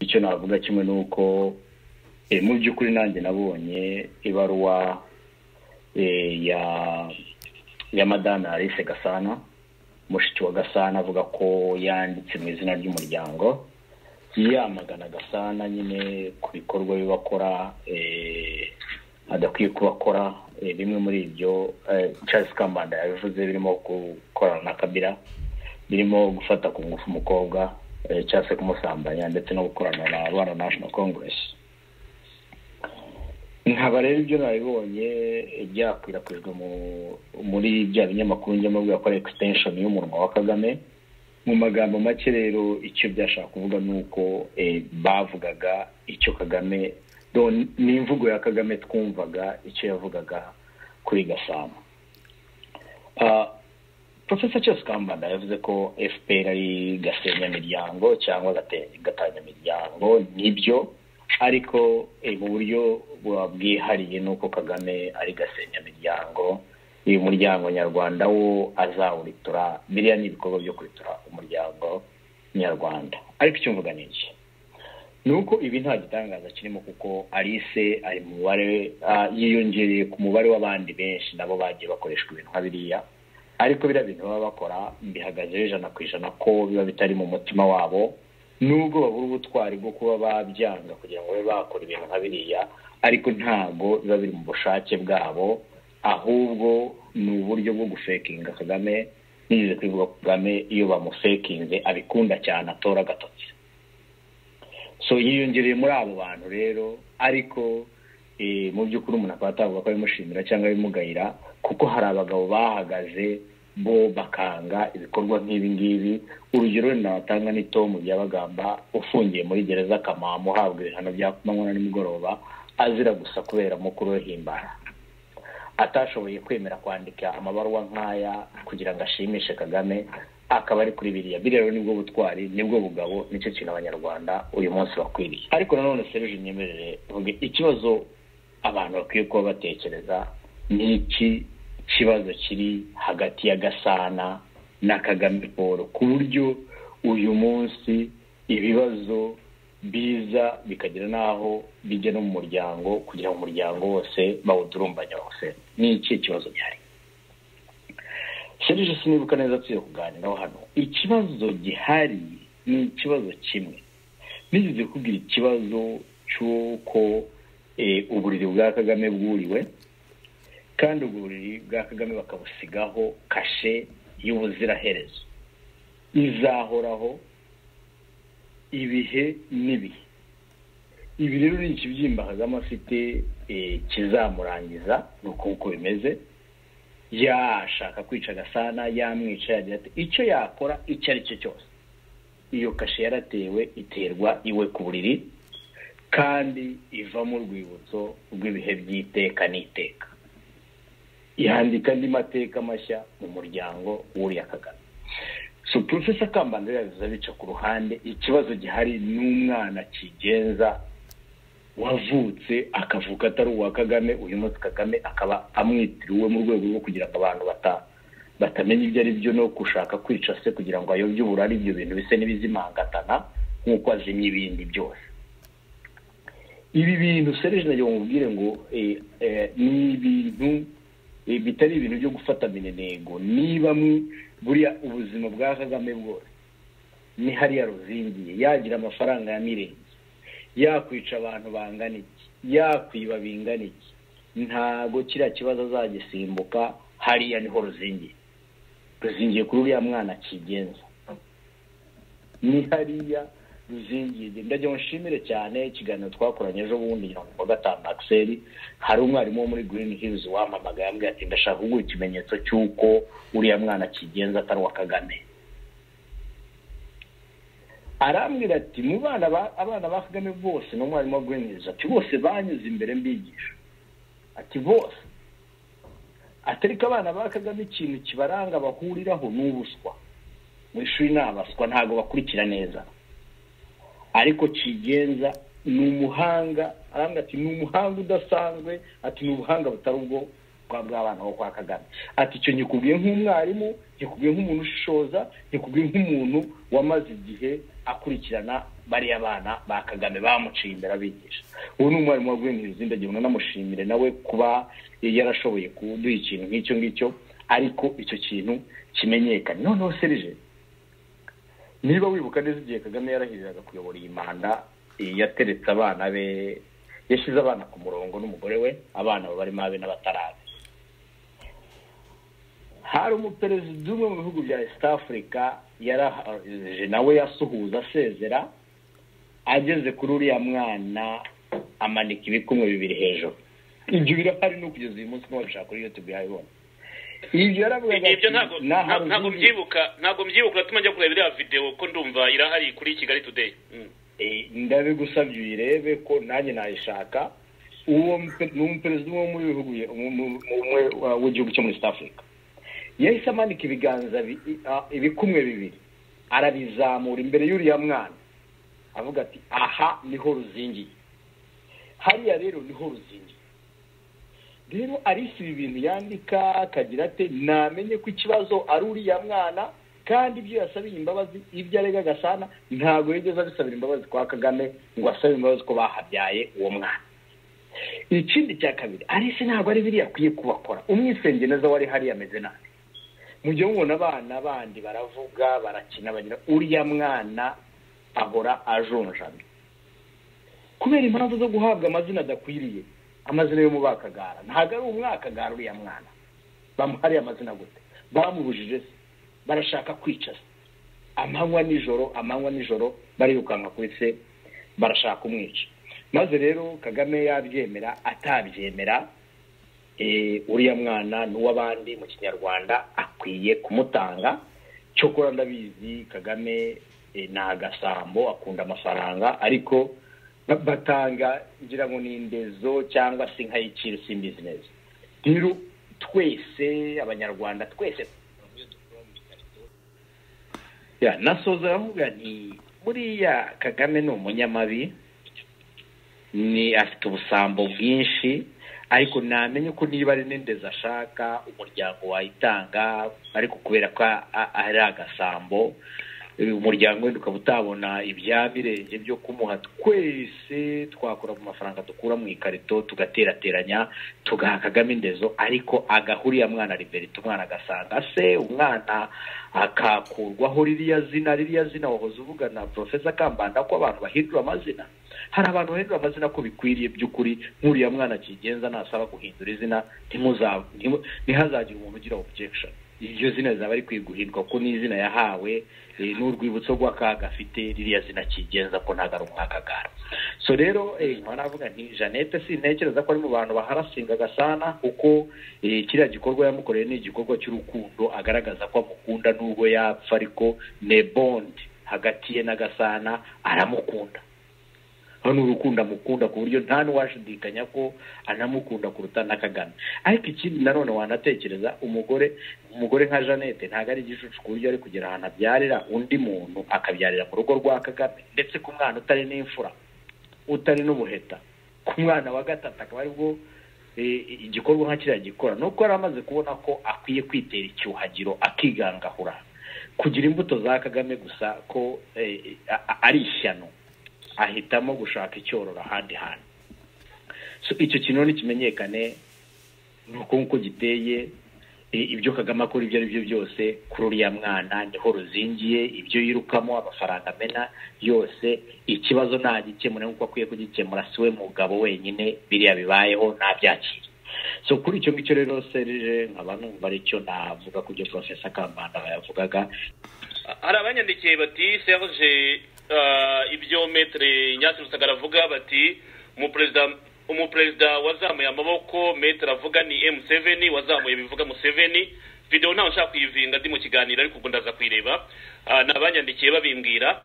icyo navuga kimwe ni uko mu by'ukuri nanjye nabonye ibaruwa ya madame alice gasana mushiki wa gasana avuga ko yanditse mu izina ry'umuryango yamagana gasana nyine ku bikorwa bibakora adakwiye kubakora bimwe muri ibyo Charles kambanda yabivuze birimo gukorana na kabira birimo gufata ku ngufu umukobwa cyangwa se kumusambanya ndetse no gukorana na rwanda national congress nkaba rero ibyo nabibonye byakwirakwijwe muri bya binyamakuru njyamo bwa ko ari extension y'umunwa wa kagame mu magambo make rero icyo byashaka kuvuga ni uko bavugaga icyo kagame ni imvugo ya kagame twumvaga icyo yavugaga kuri gasana profesa cyose kambanda yavuze ko fpr ari gasenyamiryango cyangwa gatanyamiryango nibyo ariko mu buryo bwihariye ni uko kagame ari gasenyamiryango uyu muryango nyarwanda wo azawuritura biriya ni ibikorwa byo kwitura umuryango nyarwanda ariko icyo mvuga ni iki ni uko ibi nta gitangaza kirimo kuko alice ari mu mubare yiyongereye ku mubare w'abandi benshi nabo bagiye bakoreshwa ibintu nka biriya ariko biriya bintu baba bakora bihagazeho ijana ku ijana ko biba bitari mu mutima wabo nubwo babura ubutwari bwo kuba babyanga kugira ngo babe bakora ibintu nka biriya ariko ntabwo biba biri mu bushake bwabo ahubwo ni uburyo bwo gufekinga kagame nigeze kwivuga kagame iyo bamufekinze abikunda cyane atora agatotsi so yiyongereye muri abo bantu rero ariko mu by'ukuri umuntu akaba atavuga ko abimushimira cyangwa abimugayira kuko hari abagabo bahagaze bo bakanga ibikorwa nk'ibi ngibi urugero natanga ni tomu byabagamba ufungiye muri gereza kamamo uhabwa ibihano bya kumanywa na nimugoroba azira gusa kubera mukuru we himbara atashoboye kwemera kwandika amabaruwa nk'aya kugira ngo ashimishe kagame akaba ari kuri biriya biriya rero nibwo butwari nibwo bugabo nicyo kintu abanyarwanda uyu munsi bakwiriye ariko nanone serije nyemerere mvuge ikibazo abantu bakwiye kuba batekereza ni iki kibazo kiri hagati ya gasana na kagame paul ku buryo uyu munsi ibibazo biza bikagera n'aho bijya no mu muryango kugira ngo umuryango wose bawudurumbanya wose ni iki kibazo gihari serije sinibuka neza tugiye kuganiraho hano ikibazo gihari ni ikibazo kimwe nigeze kubwira ikibazo cy'uko uburiri bwa kagame bwuriwe kandi ubwo buriri bwa kagame bakabusigaho kashe y'ubuziraherezo izahoraho ibihe n'ibihe ibi rero ni ikibyimba kagame afite kizamurangiza ni uko bimeze yashaka kwica agasana yamwica yagira ati icyo yakora icyo ari cyo cyose iyo kashe yaratewe iterwa iwe ku buriri kandi ivamo urwibutso rw'ibihe by'iteka n'iteka yandika andi mateka mashya mu muryango w'uriya kagame so profesa kambanda yabiza bica ku ruhande ikibazo gihari n'umwana kigenza wavutse akavuka atari uwa kagame uyu munsi kagame akaba amwitiriwe mu rwego rwo kugira ngo abantu batamenya ibyo ari byo no gushaka kwica se kugira ngo ayobye uburari ibyo bintu bise n'ibizimangatana nk'uko azimya ibindi byose ibi bintu serije nagira ngo mubwire ngo ni ibintu bitari ibintu byo gufata minenengo niba buriya ubuzima bwa kagame bwose ni hariya ruzingiye yagira amafaranga ya mirenge yakwica abantu bangana iki yakwiba bingana iki ntabwo kiriya kibazo azagisimbuka hariya niho ruzingiye ruzingiye kuri uriya mwana kigenza ni hariya ruzingiye ndagira nshimire cyane ikiganiro twakoranye ejo bundi ngira ngo gatanu akiseri hari umwarimu wo muri green hills wampamagaye ambwira ati ndashaka kuguha ikimenyetso cy'uko uriya mwana kigenza atari uwa kagame arambwira ati mu bana abana ba kagame bose n'umwarimu wa green hills ati bose banyuze imbere mbigisha ati bose atari ko abana ba kagame ikintu kibaranga bahuriraho ni ubuswa mu ishuri ni abaswa ntabwo bakurikira neza ariko kigenza ni umuhanga arambwira ati ni umuhanga udasanzwe ati ni ubuhanga butari ubwo bw'abana bo kwa kagame ati icyo nyikubwiye nk'umwarimu nyikubwiye nk'umuntu ushishoza nyikubwiye nk'umuntu wamaze igihe akurikirana bariya bana ba kagame bamuciye imbere abigisha ubu ni umwarimu waguye mu izina ngira ngo namushimire nawe kuba yarashoboye kuduha ikintu nk'icyo ngicyo ariko icyo kintu kimenyekane noneho serije niba wibuka neza igihe kagame yarahiriraga kuyobora iyi manda yateretse abana be yashyize abana ku murongo n'umugore we abana barimo abe n'abatarabe hari umuperezida umwe mu bihugu bya east africa yarahije nawe yasuhuza asezera ageze kuri uriya mwana amanika ibikumwe bibiri hejuru ibyo birahari no kugeza uyu munsi n'uwabishaka kuri youtube yabibona ibyo yaravugaga ati ntabwo mbyibuka ntabwo mbyibuka uratuma njya kureba iriya videwo ko ndumva irahari kuri kigali today ndabigusabye uyirebe ko nanjye nayishaka uwo ni umuperezida umwe mu bihugu w'igihugu cyo muri east africa yahise amanika ibiganza ibikumwe bibiri arabizamura imbere y'uriya mwana avuga ati aha niho ruzingiye hariya rero niho ruzingiye rero arisi ibi bintu yandika akagira ati namenye ko ikibazo ari uriya mwana kandi ibyo yasabiye imbabazi ibyo arega gasana ntabwo yigeze abisabira imbabazi kwa kagame ngo asabe imbabazi ko bahabyaye uwo mwana ikindi cya kabiri arisi ntabwo ari biriya akwiye kubakora umwisenge neza wari hariya ameze nabi mu gihe mubona abana bandi baravuga barakina bagira uriya mwana ahora ajonjamye kubera impamvu zo guhabwa amazina adakwiriye amazina yo mu bakagara ntabwo ari umwakagara uriya mwana bamuhariye amazina gute bamubujije se barashaka kwica se amanywa nijoro amanywa nijoro barirukanka kuri se barashaka kumwica maze rero kagame yabyemera atabyemera uriya mwana n'uw'abandi mu kinyarwanda akwiye kumutanga cyokora ndabizi kagame ni agasambo akunda amafaranga ariko batanga ngira ngo ni indezo cyangwa se inka y'iciro simbizi neza rero twese abanyarwanda twese nasoza aravuga ni buriya kagame ni umunyamabi ni afite ubusambo bwinshi ariko namenye ko niba ari n'indezi ashaka umuryango wayitanga ariko kubera ko ari agasambo umuryango wenda ukaba utabona ibya birenge byo kumuha twese twakora mu mafaranga dukura mu ikarito tugaterateranya tugaha kagame indezo ariko agahuriya mwana liberite umwana agasanga se umwana akakurwaho ririya zina ririya zina wahoze uvuga na porofesa kambanda ko abantu bahindura amazina hari abantu bahindura amazina ko bikwiriye by'ukuri nk'uriya mwana akigenza nasaba guhindura izina ntihazagire umuntu ugira objection iryo zina rizaba ari kwigurirwa ko n'izina yahawe n'urwibutso rw'akaga afite ririya zina kigenza ko ntabwo ari umwakagara so rero nkaba navuga nti jeannette sintekereza ko ari mu bantu baharasinga agasana kuko kiriya gikorwa yamukoreye ni igikorwa cy'urukundo agaragaza ko amukunda n'ubwo yapfa ariko ne bondi hagati ye n'agasana aramukunda ni urukundo amukunda ku buryo nta n'uwashidikanya ko anamukunda kuruta n'akagana ariko ikindi nanone wanatekereza umugore umugore nka jeannette ntabwo ari igicucu ku buryo ari kugira ahantu abyarira undi muntu akabyarira mu rugo rwa kagame ndetse ku mwana utari n'imfura utari n'ubuheta ku mwana wa gatatu akaba aribwo igikorwa nka kiriya gikora nuko yari amaze kubona ko akwiye kwitera icyuhagiro akigangahura kugira imbuto za kagame gusa ko ari ishyano ahitamo gushaka icyororo ahandi hantu icyo kintu ntikimenyekane ni uko nk'uko giteye ibyo kagame akora ibyo ari byo byose kuri uriya mwana niho ruzingiye ibyo yirukamo amafaranga amena yose ikibazo ntagikemura nk'uko akwiye kugikemura si we mugabo wenyine biriya bibayeho ntabyakire so kuri icyo ngicyo rero serije nkaba numva aricyo navuga ku byo porofesa kambanda bayavugaga hari abanyandikiye bati serije ibyo metere nyasi rusagara avuga bati umuperezida wazamuye amaboko metere avuga ni emu seveni wazamuye bivuga museveni videwo ntawe nshaka kuyivinga ndi mu kiganiro ariko ubwo ndaza kuyireba n'abanyandikiye babimbwira